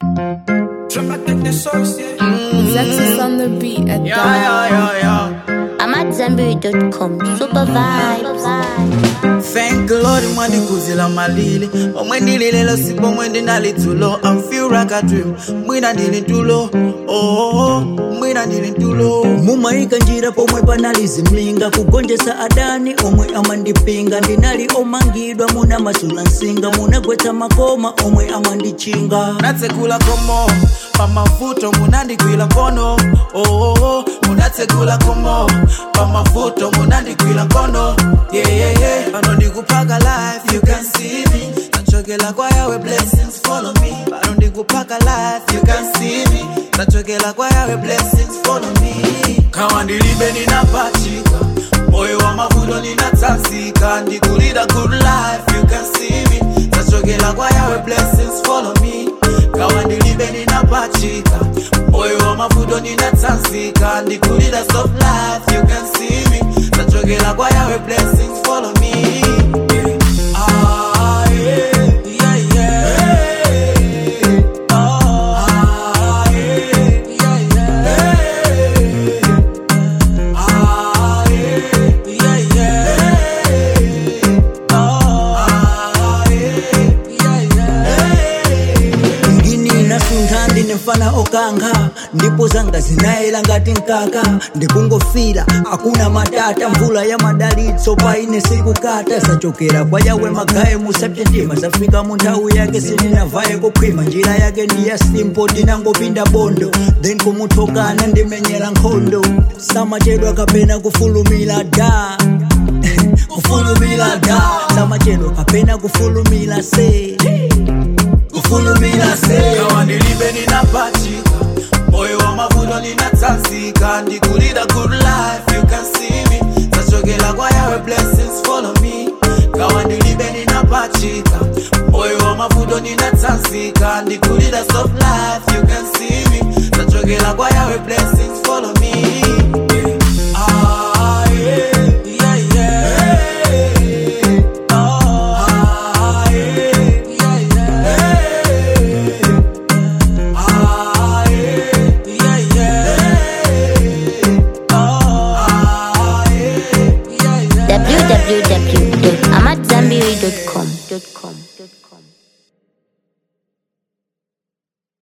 Zexus on the beat at Yeah, yeah, yeah, yeah. I'm at Zenberry.com. Super vibes. Thank Lord mwanikuzila malili omwe ndili lelo sipo omwe ndinali tulo I feel like a dream mwina ndili tulo oh, oh, oh, mwina ndili tulo mumaika njira pomwe panalizimlinga kugonjesa adani omwe amandipinga ndinali omangidwa muna masula nsinga munagwetsa makoma omwe amandichinga munatsekula komo pamavuto munandigwila nkono oh, oh, oh. munatsekula komo pamavuto munandigwila nkono yeah, yeah, yeah. pano ndikupaka life you can see me nachokela kwa yawe blessings follow me pano ndikupaka life you can see me nachokela kwa yawe blessings follow me kawa ndilibe ninapachika moyo wa mavuto ninatsanzika ndikulida good life you can see me nachokela kwa yawe blessings follow me kawa ndilibe ninapachika moyo wa mavuto ninatsanzika ndikulida soft life you can see me nachokela kwa yawe blessings follow me yeah. Ah, yeah, yeah, yeah. Ah, yeah, yeah, yeah. Ah, yeah, yeah, yeah. Ah, yeah, yeah, yeah. ngini nasuntha ndine mfana okanga ndipo zanga zinayela ngati mkaka ndikungofira akuna matata mvula ya madalitso paine sikukata zachokera kwa yawe magaye musapyentima zafika mu nthawi yake sininavaye kukhwima njira yake ndiya simpo ndinangopinda bondo then kumuthokana ndimenyera nkhondo samachedwa kapena kufulumira da kufulumira da samachedwa kapena kufulumira se kufulumira se kawa ndilibe ninapachika moyo wa mavuto ninatsanzika ndikulida good life you can see me zachokela kwa yawe blessings follow me kawa ndilibe ninapachika moyo wa mavuto ninatsanzika ndikulida soft life you can see me zachokela kwa yawe blessings follow me yeah. Ah, yeah, yeah, yeah. Ah, yeah, yeah, yeah. Ah, yeah, yeah, yeah. Ah, yeah, yeah, yeah. www.amatzambiri.com.